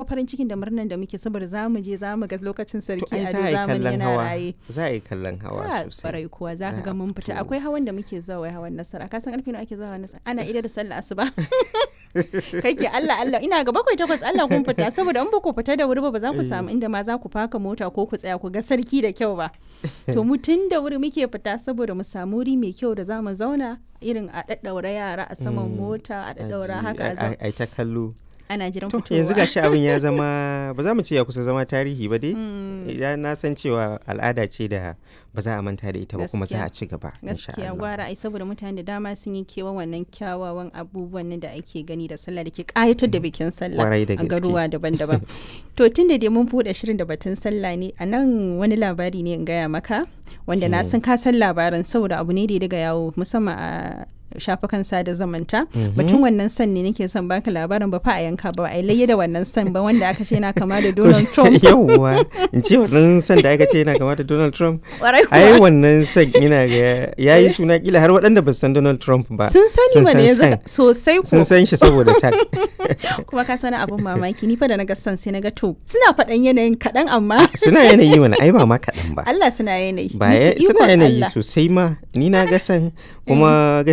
farin cikin da murnan da muke saboda za mu je za mu ga lokacin to sarki ai a za a yi zamani kallon yana hawa raye za a yi kallon hawa Ah, sosai Barai kuwa za ka Za ga a mun fita fito. akwai hawan da muke zuwa wai hawan nasara ka san karfe nawa ake zuwa hawan nasara ana ida da sallah asuba kai ke Allah Allah ina ga bakwai takwas Allah kun fita saboda in ba ku fita da wuri ba ba za ku samu inda ma za ku faka mota ko ku tsaya ku ga sarki da kyau ba to mu tun da wuri muke fita saboda mu samu wuri mai kyau da za mu zauna irin a daddaura yara a saman mota a daddaura haka a zauna ai ta kallo ana jiran to fitowa yanzu gashi abin ya zama ba za mu ce ya kusa zama tarihi ba dai idan na san cewa al'ada ce da ba za a manta da ita ba kuma za a ci gaba insha gaskiya Allah. gwara ai saboda mutane da dama sun yi kewan wannan kyawawan abubuwan nan da ake gani da sallah da ke kayatar da bikin sallah Kwarai da a gaske. garuwa daban-daban to tun da dai mun buɗe shirin da batun sallah ne a nan wani labari ne in gaya maka wanda na san ka san labarin saboda abu ne da ya daga yawo musamman a shafukan sada zamanta batun wannan san ne nake son baka labarin ba fa a yanka ba a layya da wannan san ba wanda aka ce yana kama da Donald Trump yawwa in ce wannan san da aka ce yana kama da Donald Trump Kwarai ai kuwa. wannan san ina ga yayi suna kila har waɗanda ba su san Donald Trump ba sun sani mana yanzu san. ka- sosai ko sun san shi saboda san kuma ka sani abin mamaki ni fa da naga son sai naga to suna faɗan yanayin kaɗan amma suna yanayi mana ai ba ma kaɗan ba Allah suna yanayi ba Ni shi ya- suna ikon yanayi Allah. sosai ma ni na ga san kuma